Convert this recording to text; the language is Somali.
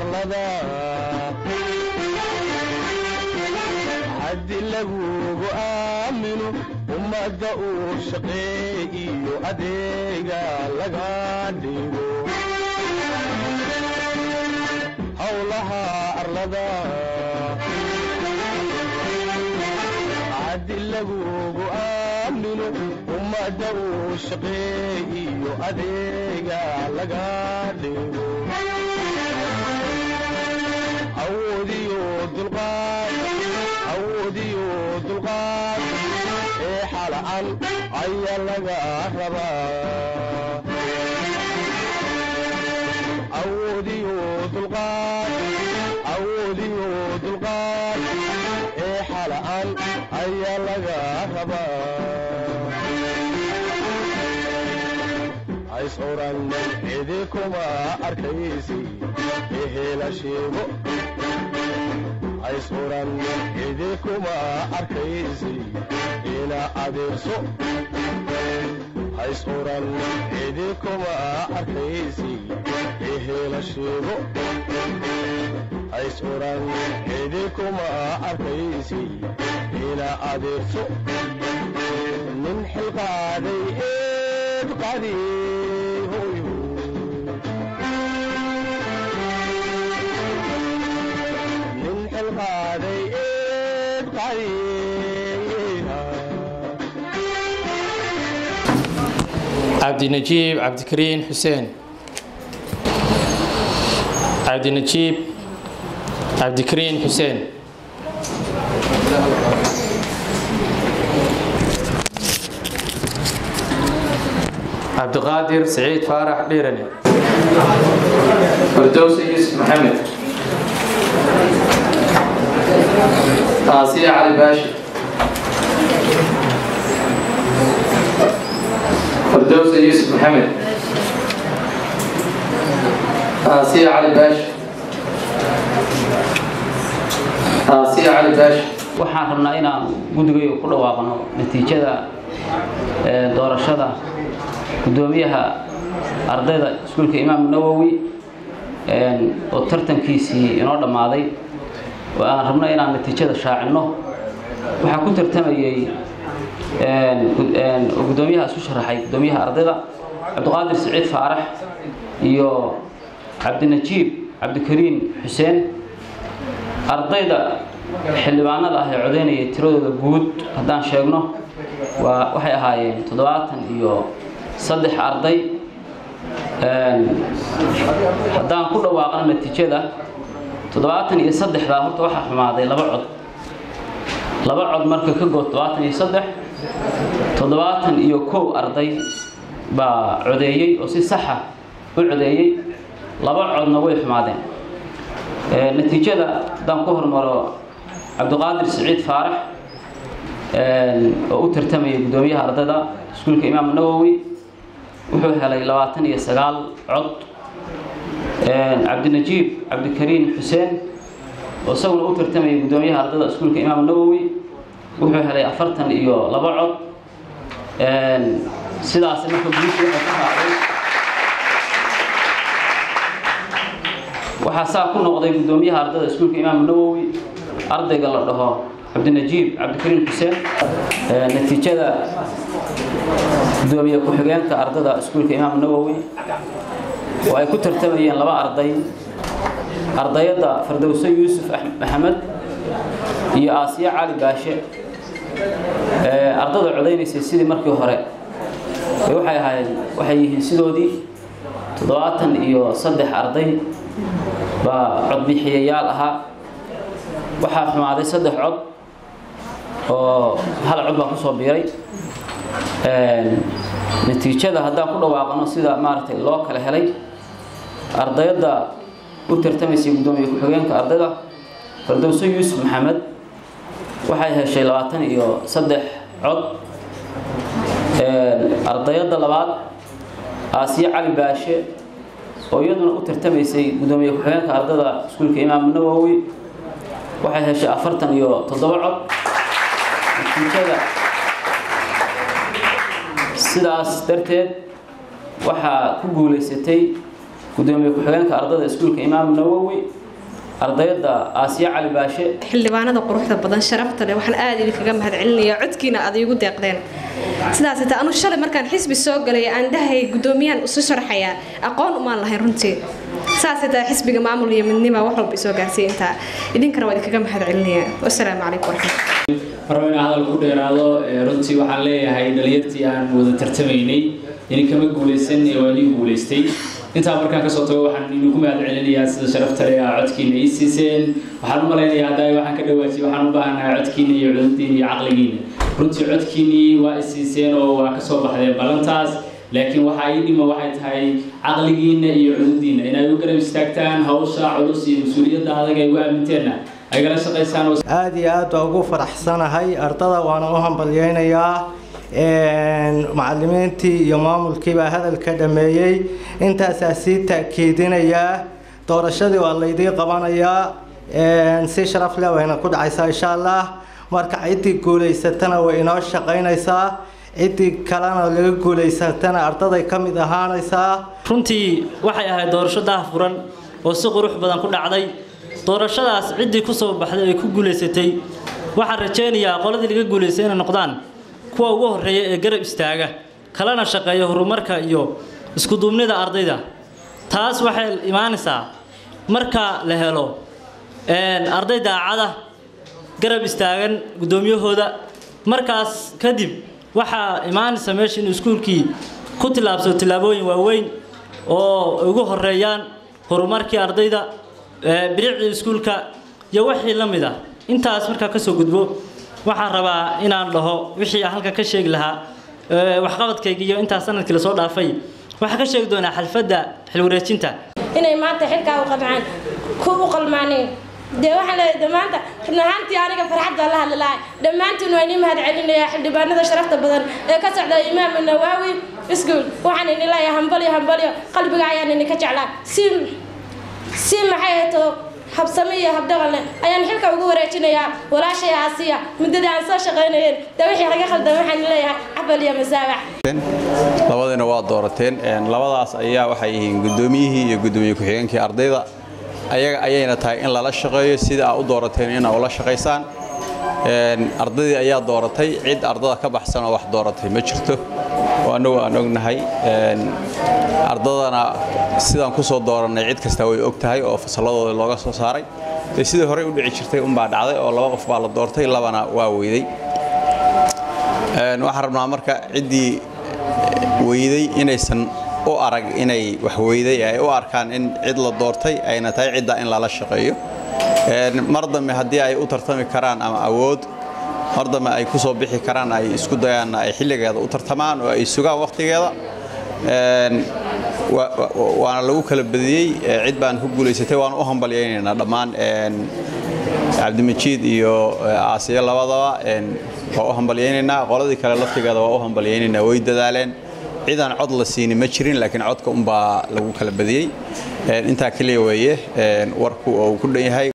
arlada haddi lagugu aamino ummadda uu shaqeey iyo adeega laga dhigo howlaha arlada haddi lagugu aamino ummadda uu shaqeey iyo adeega laga dhigo awoodiyo dulqaad awoodiyo dulqaad ee xala'an ayaa laga rabaa awoodiyo dulqaad awoodiyo dulqaad ee xala'an ayaa laga rabaa hays oran cidi kuma arkaysi ehela sheego hays oran cidi kuma arkaysi ina adeerso hays oran cidi kuma arkaysi ehela sheego hays oran cidi kuma arkaysi ina adeerso nin xilqaaday eed qadi nin xilqaaday eed qadi cabdinajiib cabdikariin xuseen cabdinajiib cabdikariin xuseen cabdiqaadir siciid faarax dhiirane fardowsi yuusuf maxamed aasiya cali baashi fardowsi yuusuf maxamed aasiya cali baashi aasiya cali baashi waxaan rabnaa inaan guddigayo ku dhawaaqno natiijada ee, doorashada guddoomiyaha ardayda iskuulka imaam nawowi een, oo tartankiisii inoo dhammaaday oo aan rabno inaan natiijada shaacinno waxaa ku tartamayey een, gud- een, oo guddoomiyaha isu sharaxay guddoomiyaha ardayda cabdiqaadir siciid faarax iyo cabdinajiib cabdikariin xuseen ardayda xildhibaanada ah ee codeynaya tiradooda guud haddaan sheegno waa waxay ahaayeen toddobaatan iyo saddex arday Een, haddaan ku dhawaaqno natiijada toddobaatan iyo saddexdaa horta waxaa xumaaday laba cod laba cod marka ka good toddobaatan iyo saddex toddobaatan iyo kow arday baa codeeyey oo si saxa u codeeyey laba codna way xumaadeen Ee, natiijada haddaan ku hormaro cabdiqaadir siciid faarax een, oo u tartamaya guddoomiyaha ardayda iskuulka imaam nawowi wuxuu helay labaatan iyo sagaal cod Een, cabdinajiib cabdikariin xuseen oo isaguna u tartamaya guddoomiyaha ardayda iskuulka imaam nawowi wuxuu helay afartan iyo laba cod Een, sidaas marka guushii waxay ka raacday waxaa saa ku noqday guddoomiyaha ardayda iskuulka imaam nawowi ardayga la dhaho cabdinajiib cabdikariin xuseen Ee, natiijada gudoomiye ku-xigeenka ardayda iskuulka imaam nawowi oo ay ku tartamayeen laba arday ardayada fardowso yuusuf Ax- maxamed iyo aasiya cali baashe Ee, ardayda codaynaysay sidii markii hore ee waxay ahayd waxay yihiin sidoodii toddobaatan iyo saddex arday baa codbixiyayaal ahaa waxaa xumaaday saddex cod oo hal cod baa kusoo biiray Een, natiijada haddaan ku dhawaaqano sida maaragtay loo kala helay ardayda u tartamaysay guddoomiye ku-xigeenka ardayda fardowso yuusuf maxamed waxay heshay labaatan iyo saddex cod Een, ardayada labaad aasiya cali baashe oo iyaduna u tartamaysay guddoomiye ku-xigeenka ardayda iskuulka imaam nawowi waxay heshay afartan iyo toddoba cod natiijada sidaas darteed waxaa ku guulaysatay guddoomiye ku-xigeenka ardayda iskuulka imaam nawowi ardayda aasiya cali baashe xildhibaanada quruxda badan sharafta leh waxaan aad idinkaga mahadcelinayaa codkiina aad iigu deeqdeen sidaas ita anu shalay markaan xisbi soo galay aan dhahay gudoomiyaan isu sharxayaa aqoon umaan lahayn runtii saas ita xisbiga maamul iyo midnima wax walba isoo gaarsiiya intaa idinkana waa idinkaga mahadcelinayaa wasalaamu calaykum waraxmatulla marba inaan hadal ku dheeraado runtii waxaan leeyahay dhalinyartii aan wada tartamaynay idinkama guulaysan ee waa idin guulaystay intaa markaan kasoo tago waxaan idinku mahad celinayaa sida sharafta leh aa codkiina ii siiseen waxaan u malaynayaa hadda waxaan ka dhawaajiyay waxaan u baahanahay codkiina iyo cudurdiina iyo caqligiina runtii codkiinii waa i siiseen oo waa kasoo baxdeen ballantaas laakiin waxaa ii dhima waxay tahay caqligiina iyo cudurdiina inaad u garab istaagtaan hawsha culus iyo mas-uuliyadda adag ay ugu aaminteenna ay gala shaqaysaan aad iyo aad baa ugu faraxsanahay ardada waana u hambalyeynayaa macalimiintii iyo maamulkiibaa hadalka dhameeyey intaasaa sii taakiidinayaa doorashadii waa laydii qabanayaa si sharaf leh wayna ku dhacaysaa insha allah marka ciddii guulaysatana way inoo shaqaynaysaa ciddii kalena laga guulaysatana ardaday ka mid ahaanaysaa runtii waxay ahayd doorasho daahfuran oo si qurux badan ku dhacday doorashadaas ciddii ku soo baxday ay ku guulaysatay waxaan rajaynayaa qoladii laga guulaystay inay noqdaan kuwa ugu horreeya ee garab istaaga kalena shaqeeya horumarka iyo iskuduubnida ardayda taas waxay imaanaysaa marka la helo arday daacada garab istaagan guddoomiyahooda markaas kadib waxaa imaanaysa meesha in iskuulkii ku tillaabsado tillaabooyin waaweyn oo ugu horeeyaan horumarkii ardayda bilicdii iskuulka iyo wixii la mid ah intaas markaa kasoo gudbo waxaan rabaa inaan dhaho wixii aan halkan ka sheegi lahaa waxqabadkayga iyo intaas sanadkii lasoo dhaafay waxaan ka sheegi doonaa xalfadda xilwareejinta inay maanta xilkaa u qabcaan ku u qalmaaneen dee waxaan leeyahay dhammaanta run ahaantii aniga farxadda la hadli lahay dhammaantiin waa inii mahad celinayaa xildhibaanada sharafta badan ee ka socda imaamu nawaawi iskuul waxaan ini leeyahay hambalyo hambalyo qalbiga ayaan ini ka jeclaa si si maxay ahato habsame iyo habdhaqan leh ayaan xilka ugu wareejinayaa walaashay aasiya muddada aan soo shaqaynayeen dee wixii laga khaldan waxaan leeyahay cabal iyo masaabax labadiina waa doorateen labadaas ayaa waxay yihiin guddoomiyihii iyo guddoomiye ku-xigeenkii ardayda ayaga ayayna tahay in lala shaqeeyo sida aa u doorateen inaa ula shaqaysaan ardaydii ayaa dooratay cid ardada ka baxsan oo wax dooratay ma jirto oo annagu aan ognahay ardadana sidaan ku soo doorannay cid kasta way og tahay oo fasalladooda looga soo saaray dee sidii horey u dhici jirtay unbaa dhacday oo laba qof baa la doortay labana waa weyday waxaan rabnaa marka ciddii weyday inaysan u arag inay wax weyday ay u arkaan in cid la doortay ayna tahay cidda in lala shaqeeyo mar dambe haddii ay u tartami karaan ama awood mar dambe ay ku soo bixi karaan ay isku dayaanna ay xilligeeda u tartamaan oo ay sugaan wakhtigeeda waana lagu kala badiyey cid baan ku guulaysatay waan u hambalyaynaynaa dhammaan cabdimajiid iyo aasiya labadaba waa u hambalyaynaynaa qoladii kale laftigeeda waa u hambalyaynaynaa way dadaaleen cidaan cod la siini ma jirin laakiin codka unbaa lagu kala badiyey intaa keliya weeye warku oo uu ku dhan yahay